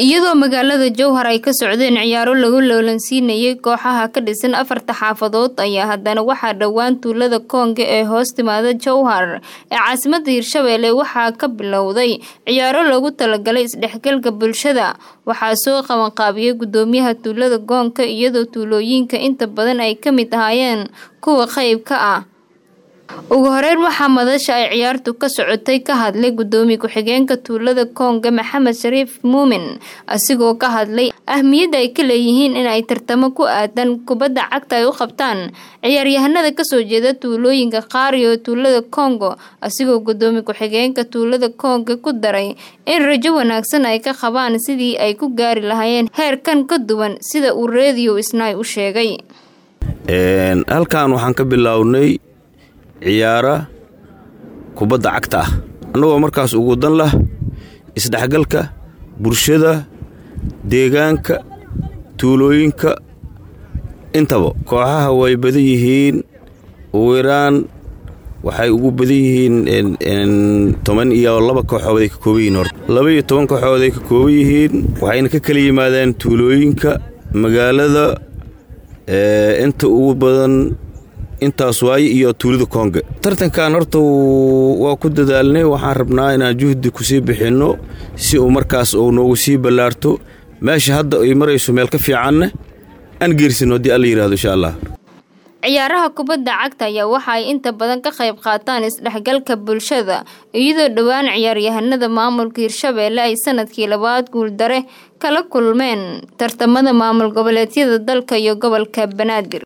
iyadoo magaalada jowhar ay ka socdeen ciyaaro lagu loolansiinayay kooxaha ka dhisan afarta xaafadood ayaa haddana waxaa dhowaan tuulada koonga ee hoos timaada jowhar ee caasimada hirshabeelle waxaa ka bilowday ciyaaro loogu talagalay isdhexgalka bulshada waxaa soo qabanqaabiyay gudoomiyaha tuulada koonka iyadoo tuulooyinka inta badan ay ka mid ahaayeen kuwa qayb ka ah ugu horeyn waxaa madasha ay ciyaartu ka socotay ka hadlay gudoomiye ku-xigeenka tuulada koonga maxamed shariif muumin asigoo ka hadlay ahmiyadda ay ka leeyihiin in ay tartamo ku aadan kubadda cagta ay u qabtaan ciyaaryahanada kasoo jeeda tuulooyinka qaar iyo tuulada kongo asigoo gudoomiye ku-xigeenka tuulada koonga ku daray in rajo wanaagsan ay ka qabaan sidii ay ku gaari lahaayeen heerkan ka duwan sida uu reediyo isnaay u sheegay halkan waxaan ka bilownay ciyaara kubadda cagta ah annagoo markaas ugu dan lah isdhexgalka bulshada deegaanka tuulooyinka intaba kooxaha way badan yihiin ugu yaraan waxay ugu badan yihiin toban iyo laba kooxood ay ka kooban yihiin horta laba iyo toban kooxood ay ka kooban yihiin waxayna ka kala yimaadeen tuulooyinka magaalada inta ugu badan intaas waaye iyo tuulida koonga tartankan horta waa ku dadaalnay waxaan rabnaa inaan juhdi kusii bixinno si uu markaas uu noogu sii ballaarto meesha hadda ay marayso meel ka fiicanna aan geersino haddii alla yidhahdo insha allah ciyaaraha kubadda cagta ayaa waxa ay inta badan ka qayb qaataan isdhexgalka bulshada iyadoo dhowaan ciyaaryahanada maamulka hirshabeelle ay sanadkii labaad guuldare kala kulmeen tartamada maamul goboleedyada dalka iyo gobolka banaadir